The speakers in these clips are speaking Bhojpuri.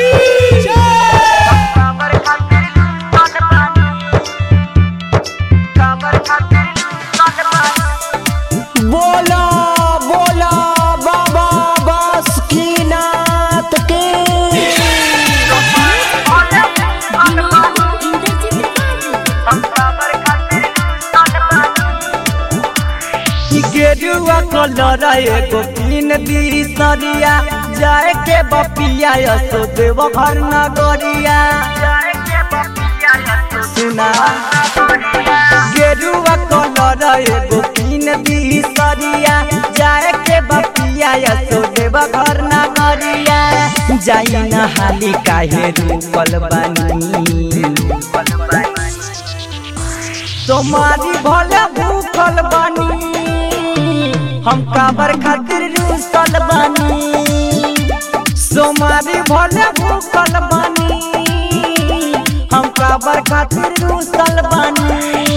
बोला बोला बाबा बासुकीनाथ के गेरुआ कलर एगो पिन दी सरिया जाए के बपिया यसो देव घर नगरिया सुना गेरुआ कलर एगो पिन दी सरिया जाए के बपिया यसो देव घर नगरिया जाई न हाली काहे रूपल बानी तुम्हारी भले भूखल बानी हम काबर खातिर रूसल बानी सोमारी भले भूखल बानी हम काबर खातिर रूसल बानी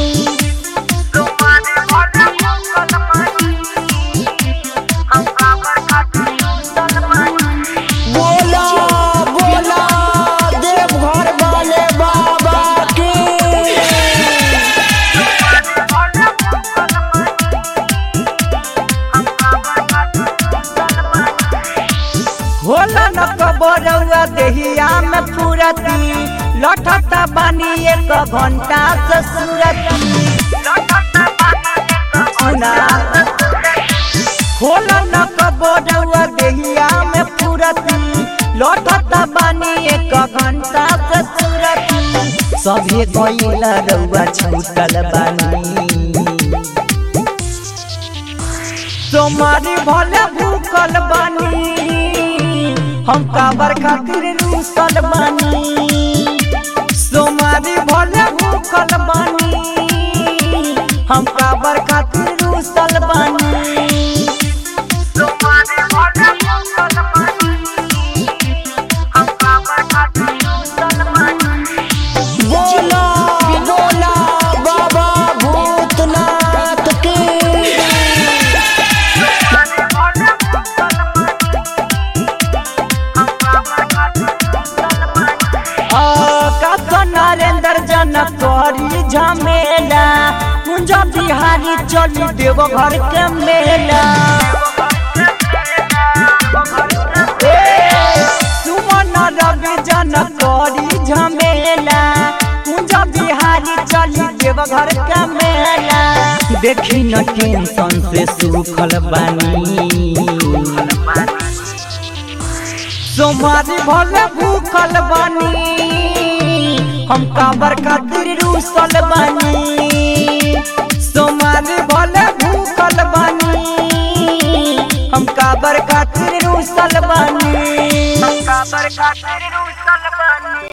बोला बोला देवघर वाले बाबा की होला न कबरौआ देहिया में पूरती लठता बानी एक घंटा से सूरती सुना होला न कबरौआ देहिया में पूरती लठता बानी एक घंटा से सूरती सभे गइला रौआ छूटल बानी तुम्हारी भले भूखल बानी हम काबर खातिर रूसल बानी तुम्हारी भले भूखल बानी हम काबर खातिर रूसल बानी बोला बोला बाबा भूतनाथ की का नरेंद्र जनक करी झमेला कुंज बिहारी चली देव घर के मेला ए, सुमन रवि जनक करी झमेला कुंज बिहारी चली देव घर के मेला देखी न टेंशन से सुखल बानी सोमारी भले भूखल बानी हम काबर खातिर रूसल बानी सोमारी भले भूखल बानी हम काबर खातिर रूसल बानी काबर खातिर रूसल बानी